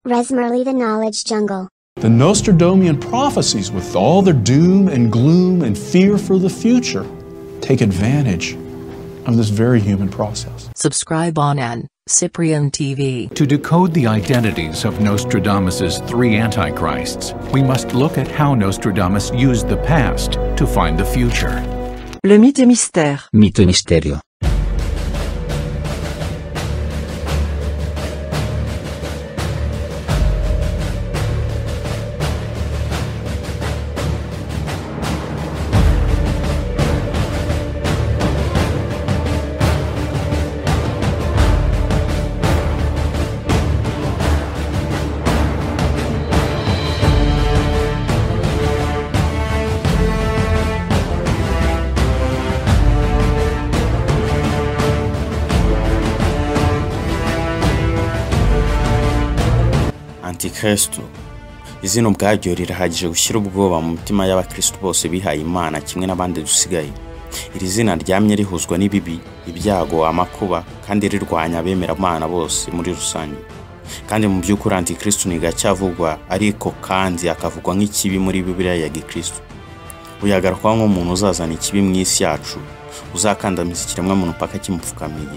Resmerly the Knowledge Jungle. The Nostradamusian prophecies, with all their doom and gloom and fear for the future, take advantage of this very human process. Subscribe on N. Cyprian TV. To decode the identities of Nostradamus's three antichrists, we must look at how Nostradamus used the past to find the future. Le mythe et mystère. Mito y misterio. antikristo izina ubwaryo rirahagije gushyira ubwoba mu mitima y'abakristo bose bihaye imana kimwe n'abandi dusigaye iri zina ryamye rihuzwa n'ibibi ibyago amakuba kandi rirwanya abemera imana bose muri rusange kandi mu by'ukuri antikristo ntigacyavugwa ariko kandi akavugwa nk'ikibi muri bibiliya ya gikristo uyagarukwa nk'umuntu uzazana ikibi mu isi yacu uzakandamiza ikiremwamuntu paka kimupfukamiye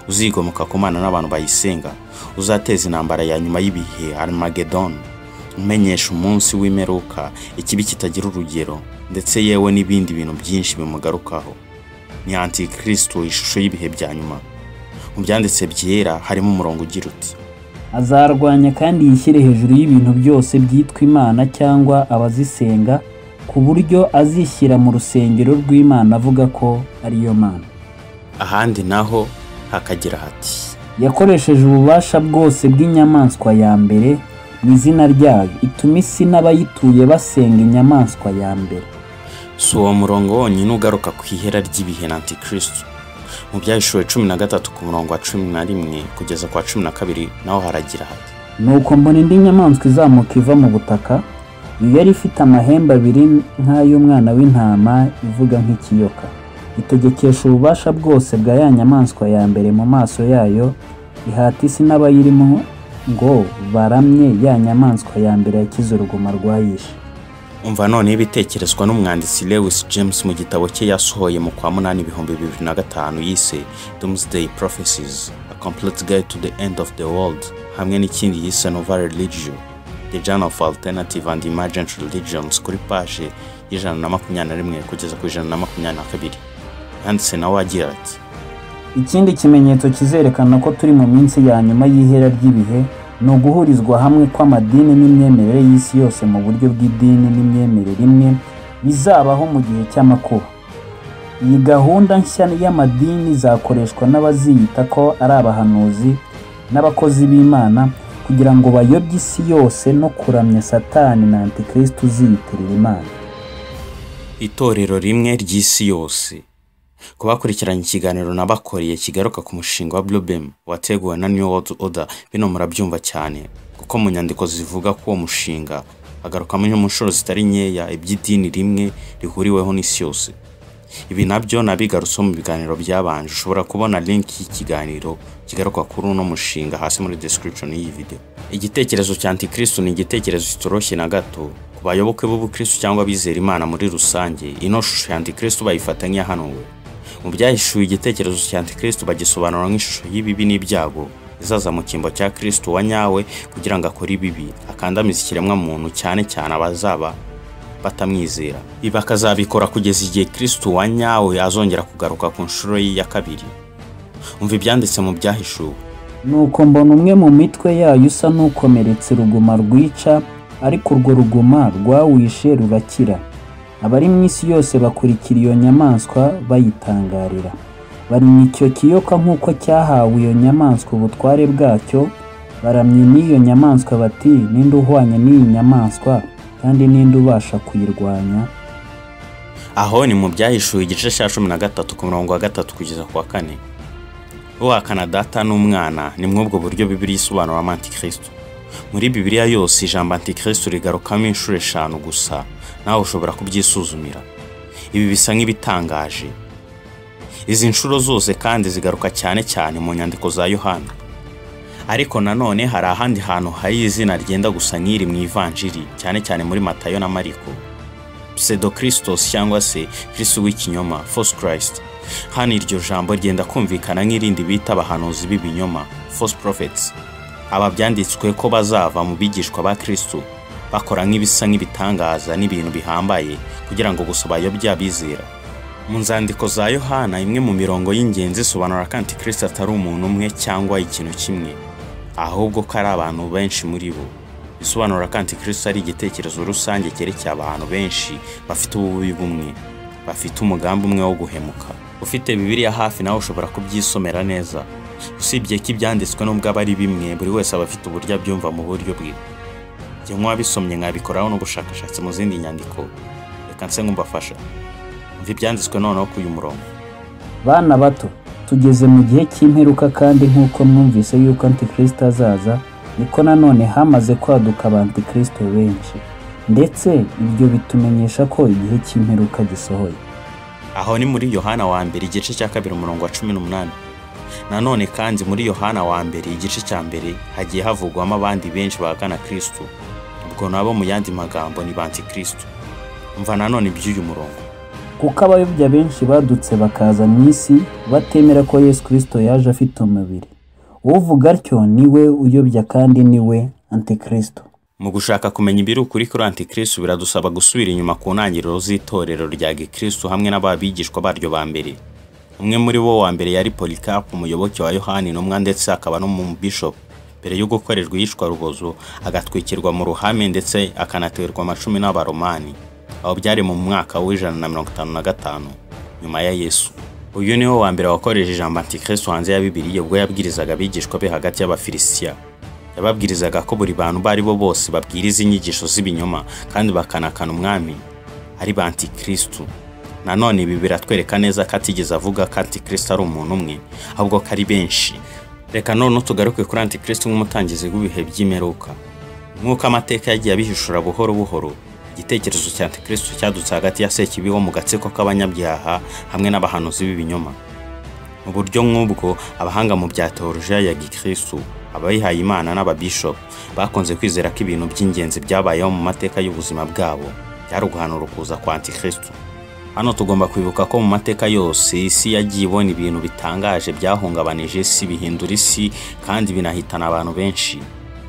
uzigomeka ku mana n'abantu bayisenga uzateza intambara ya nyuma y'ibihe armageddon umenyesha umunsi w'imperuka ikibi kitagira urugero ndetse yewe n'ibindi bintu byinshi bimugarukaho ni antikristo ishusho y'ibihe bya nyuma mu byanditse byera harimo umurongo ugira uti azarwanya kandi yishyire hejuru y'ibintu byose byitwa imana cyangwa abazisenga ku buryo azishyira mu rusengero rw'imana avuga ko ariyo mana ahandi naho hakagira hati yakoresheje ububasha bwose bw'inyamaswa ya mbere mu izina ryayo ituma isi n'abayituye basenga inyamaswa ya mbere si uwo murongo wonyine ugaruka ku ihera ry'ibihe na antikristo mu byahishuwe cumi na gatatu ku murongo wa cumi na rimwe kugeza ku wa cumi na kabiri naho haragira hati nuko mbona indi nyamaswa izamuka iva mu butaka iyo yari ifite amahembe abiri nk'ay'umwana w'intama ivuga nk'ikiyoka itegekesha ububasha bwose bwa ya nyamaswa ya mbere mu maso yayo ihata isi n'abayirimo ngo baramye ya nyamaswa ya mbere yakize uruguma rwayishe umva noneho ibitekerezwa n'umwanditsi lewis james mu gitabo cye yasohoye mu kwa munani ibihumbi bibiri na gatanu yise doomsday prophecies a complete guide to the end of the world hamwe n'ikindi yise nova religio the journal of alternative and emergent religions kuri paje y'ijana na makumyabiri na rimwe kugeza ku ijana na makumyabiri na kabiri yanditse nawe agira ati ikindi kimenyetso kizerekana ko turi mu minsi ya nyuma y'ihera ry'ibihe ni uguhurizwa hamwe kw'amadini n'imyemerere y'isi yose mu buryo bw'idini n'imyemerere imwe bizabaho mu gihe cy'amakuba iyi gahunda nshya y'amadini izakoreshwa n'abaziyita ko ari abahanuzi n'abakozi b'imana kugira ngo bayobye isi yose no kuramya satani na antikristo uziyitirira imana itorero rimwe ry'isi yose ku bakurikiranye ikiganiro nabakoreye kigaruka ku mushinga wa blubem wateguwe na new world order bino murabyumva cyane kuko mu nyandiko zivuga ko uwo mushinga agarukamo inshuro zitari nkeya iby'idini rimwe rihuriweho n'isi yose ibi nabyo nabigarutseho mu biganiro byabanje ushobora kubona link y'ikiganiro kigaruka kuri uno mushinga hasi muri description y'iyi video igitekerezo cya antikristo ni igitekerezo kitoroshye na gato ku bayoboke b'ubukristo cyangwa abizera imana muri rusange ino shusho ya antikristo bayifata nk'iyahanuwe mu byahishuwe igitekerezo cya antikristo bagisobanura nk'ishusho y'ibibi n'ibyago izaza mu cyimbo cya kristo wa nyawe kugira ngo akore ibibi akandamiza ikiremwamuntu cyane cyane abazaba batamwizera ibi akazabikora kugeza igihe kristo wa nyawe azongera kugaruka ku nshuro ye ya kabiri umva ibyanditse mu byahishuwe nuko mbona umwe mu mitwe yayo usa n'ukomeretse ruguma rwica ariko urwo ruguma rwawishe rurakira abari mu isi yose bakurikira iyo nyamaswa bayitangarira barimya icyo kiyoka nk'uko cyahawe iyo nyamaswa ubutware bwacyo baramye n'iyo nyamaswa bati ninde uhwanye n'iyi nyamaswa kandi ninde ubasha kuyirwanya aho ni mu byahishuwe igice cya cumi na gatatu ku murongo wa gatatu kugeza ku wa kane uhakana data n'umwana ni mw'ubwo buryo bibiri isobanuramo antikristo muri bibiliya yose ijambo antikristo rigarukamo inshuro eshanu gusa nawe ushobora kubyisuzumira ibi bisa nk'ibitangaje izi nshuro zose kandi zigaruka cyane cyane mu nyandiko za yohana ariko nanone hari ahandi hantu hari izina ryenda gusa nk'iri mu ivanjiri cyane cyane muri matayo na mariko pseudo christos cyangwa se kristo w'ikinyoma false christ hano iryo jambo ryenda kumvikana nk'irindi bita abahanuzi b'ibinyoma false prophets aba byanditswe ko bazava mu bigishwa ba kristo bakora nk'ibisa nk'ibitangaza n'ibintu bihambaye kugira ngo gusa bayobye abizera mu nzandiko za yohana imwe mu mirongo y'ingenzi isobanura ko antikristo atari umuntu umwe cyangwa ikintu kimwe ahubwo ko ari abantu benshi muri bo bisobanura ko antikristo ari igitekerezo rusange cyerekeye abantu benshi bafite ububi bumwe bafite umugambi umwe wo guhemuka ufite bibiliya hafi nawe ushobora kubyisomera neza usibye ko ibyanditswe n'ubwo aba ari bimwe buri wese aba afite uburyo abyumva mu buryo bwe njye nk'uwabisomye nkabikoraho n'ubushakashatsi mu zindi nyandiko reka nse nk'umbafasha mva ibyanditswe noneho ku uyu murongo bana bato tugeze mu gihe cy'imperuka kandi nk'uko mwumvise yuko antikristo azaza niko nanone hamaze kwaduka abantikristo benshi ndetse ibyo bitumenyesha ko igihe cy'imperuka gisohoye aho ni muri yohana wa mbere igice cya kabiri umurongo wa cumi n'umunani nanone kandi muri yohana wa mbere igice cya mbere hagiye havugwamo abandi benshi bagana kristo ubwo nabo mu yandi magambo ni bantikristo mva nanone iby'uyu murongo kuko abayobya benshi badutse bakaza mu isi batemera ko yesu kirisito yaje afite umubiri uvuga atyo ni we uyobya kandi ni we antikristo mu gushaka kumenya ibiri ukuri kuri antikristo biradusaba gusubira inyuma ku ntangiriro z'itorero rya gikristo hamwe n'ababigishwa baryo ba mbere umwe muri bo wa mbere yari polikapu umuyoboke wa yohani intumwa ndetse akaba n'umubishopu mbere yo gukorerwa iyicwarubozo agatwikirwa mu ruhame ndetse akanaterwa amacumi n'abaromani aho byari mu mwaka w'ijana na mirongo itanu na gatanu nyuma ya yesu uyu niwe wa mbere wakoresheje ijambo antikristo hanze ya bibiliya ubwo yabwirizaga abigishwa be hagati y'abafilisitiya yababwirizaga ko buri bantu abo ari bo bose babwiriza inyigisho z'ibinyoma kandi bakanakana umwami ari ba antikristo nanone ibi biratwereka neza ko atigeze avuga ko antikristo ari umuntu umwe ahubwo ko ari benshi reka noneho tugaruke kuri antikristo nk'umutangizi w'ibihe by'imperuka nk'uko amateka yagiye abihishura buhoro buhoro igitekerezo cya antikristo cyadutse hagati ya sekibiho mu gatsiko k'abanyabyaha hamwe n'abahanuzi b'ibinyoma mu buryo nk'ubwo abahanga mu bya teolojiya ya gikristo abayihaye imana n'ababishopu bakunze kwizera ko ibintu by'ingenzi byabayeho mu mateka y'ubuzima bwabo byari uguhanura ukuza kwa antikristo hano tugomba kwibuka ko mu mateka yose isi yagiye ibona ibintu bitangaje byahungabanije isi bihindura isi kandi binahitana abantu benshi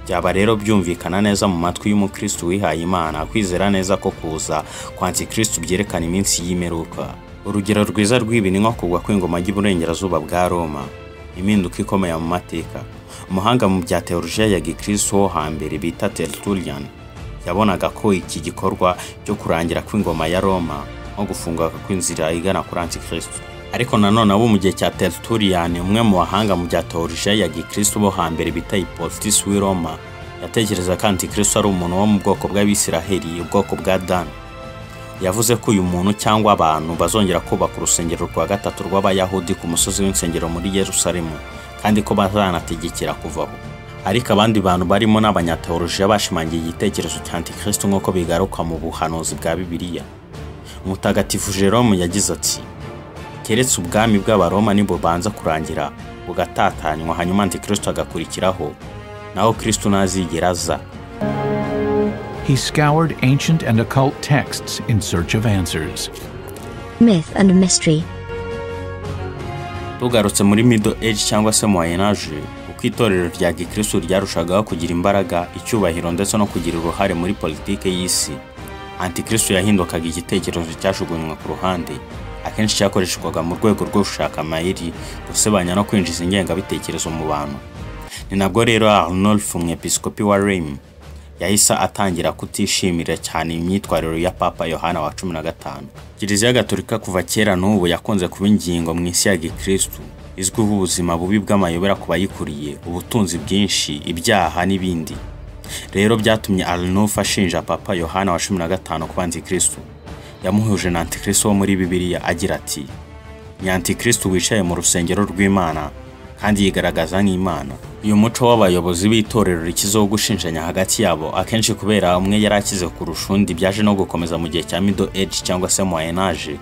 byaba rero byumvikana neza mu matwi y'umukristo wihaye imana kwizera neza ko kuza kwa antikristo byerekana iminsi y'imperuka urugero rwiza rw'ibi ni nko kugwa kw'ingoma y'uburengerazuba bwa roma impinduka ikomeye mu mateka umuhanga mu bya teolojiya ya gikristo wo hambere bita tertullian yabonaga ko iki gikorwa cyo kurangira kw'ingoma ya roma nko gufunguka kw'inzira igana kuri antikristo ariko nanone abo mu gihe cya tertullian umwe mu bahanga mu bya teolojiya ya gikristo bo hambere bita hipotitis w'i roma yatekereza ko antikristo ari umuntu wo mu bwoko bw'abisiraheli ubwoko bwa dani yavuze ko uyu muntu cyangwa abantu bazongera kubaka urusengero rwa gatatu rw'abayahudi ku musozi w'insengero muri yerusalemu kandi ko bazanategekera kuvaho ariko abandi bantu barimo n'abanyateolojiya bashimangiye igitekerezo cya antikristo nk'uko bigaruka mu buhanuzi bwa bibiliya umutagatifu jerome yagize ati keretse ubwami bw'abaroma nibubanza kurangira bugatatanywa hanyuma antikristo agakurikiraho naho kristo ntazigera aza He scoured ancient and occult texts in search of answers. Myth and mystery. tugarutse muri middle age cyangwa se moyen age uko itorero rya gikristo ryarushagaho kugira imbaraga icyubahiro ndetse no kugira uruhare muri politiki y'isi antikristo yahindukaga igitekerezo cyajugunywa ku ruhande akenshi cyakoreshwaga mu rwego rwo gushaka amayeri gusebanya no kwinjiza ingengabitekerezo mu bantu ni nabwo rero arnulf umwepiskopi wa rem yahise atangira kutishimira cyane imyitwarire ya papa yohana wa cumi na gatanu kiliziya gatolika kuva kera n'ubu yakunze kuba ingingo mu isi ya gikristu izwiho ubuzima bubi bw'amayobera ku bayikuriye ubutunzi bwinshi ibyaha n'ibindi rero byatumye arnulf ashinja papa yohana wa cumi na gatanu kuba antikristo yamuhuje na antikristo wo muri bibiliya agira ati ni antikristo wicaye mu rusengero rw'imana kandi yigaragaza nk'imana uyu muco w'abayobozi b'itorero rikizeho gushinjanya hagati yabo akenshi kubera umwe yari akize kurusha undi byaje no gukomeza mu gihe cya middle age cyangwa se moyen age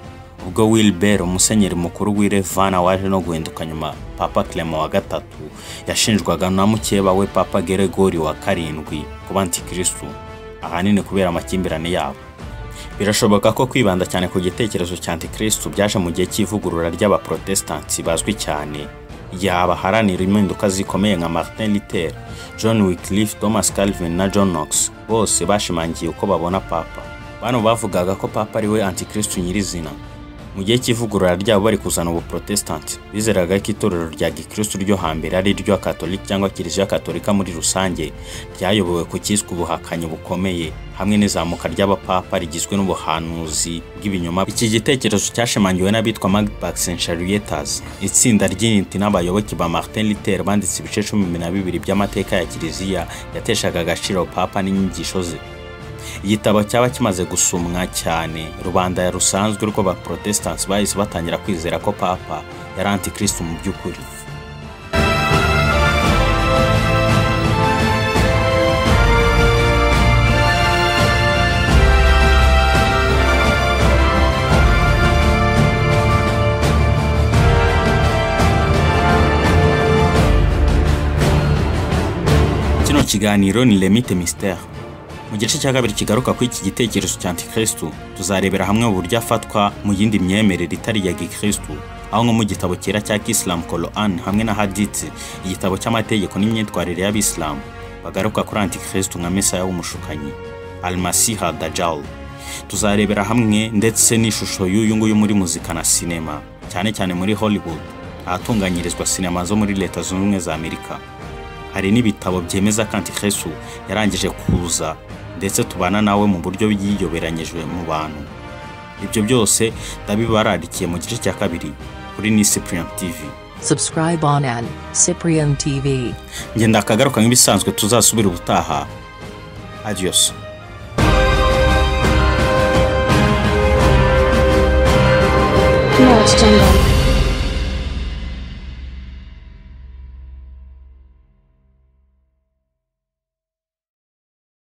ubwo wilbert umusenyeri mukuru w'irevana waje no guhinduka nyuma papa clement wa gatatu yashinjwaga na mukeba we papa geregori wa karindwi kuba antikirisitu ahanini kubera amakimbirane yabo birashoboka ko kwibanda cyane ku gitekerezo cya antikirisitu byaje mu gihe cy'ivugurura ry'abaporotesitanti bazwi cyane yabaharanira impinduka zikomeye nka martin luther john wycliffe thomas calvin na john knox bose bashimangiye uko babona papa bano bavugaga ko papa ariwe antikirisitu nyirizina mu gihe cy'ivugurura ryabo bari kuzana ubuprotesitanti bizeraga ko itorero rya gikirisitu ryo hambere ari iryo katolika cyangwa kiliziya katolika muri rusange ryayobowe ku cyiswe ubuhakanyi bukomeye hamwe n'izamuka ry'abapapa rigizwe n'ubuhanuzi bw'ibinyoma iki gitekerezo cyashimangiwe n'abitwa magbax and charietas itsinda ry'initi n'abayoboke ba martin luther banditse ibice cumi na bibiri by'amateka ya kiliziya yateshaga agaciro papa n'inyigisho ze igitabo cyaba kimaze gusumwa cyane rubanda ya rusanzwe rw'abaporotesitansi bahise batangira kwizera ko papa yari antikirisitu mu by'ukuri kino kiganiro ni lemite misiteri mu gice cya kabiri kigaruka kuri iki gitekerezo cya antikirisitu tuzarebera hamwe uburyo afatwa mu yindi myemerere itari iya gikirisitu aho nko mu gitabo cyera cya kisilamu koroani hamwe na haditsi igitabo cy'amategeko n'imyitwarire y'abisilamu bagaruka kuri antikirisitu nka mesaya w'umushukanyi almasiha dajal tuzarebera hamwe ndetse n'ishusho y'uyu nguyu muri muzika na sinema cyane cyane muri hollywood ahatunganyirizwa sinema zo muri leta zunze ubumwe za amerika hari n'ibitabo byemeza ko antikirisitu yarangije kuza ndetse tubana nawe mu buryo yiyoberanyije mu bantu ibyo byose ndabibararikiye mu gice cya kabiri kuri nisi puriyamu tivi Subscribe on an Cyprian TV. ngenda akagaruka nk'ibisanzwe tuzasubira ubutaha adiyosi Lord Jungle.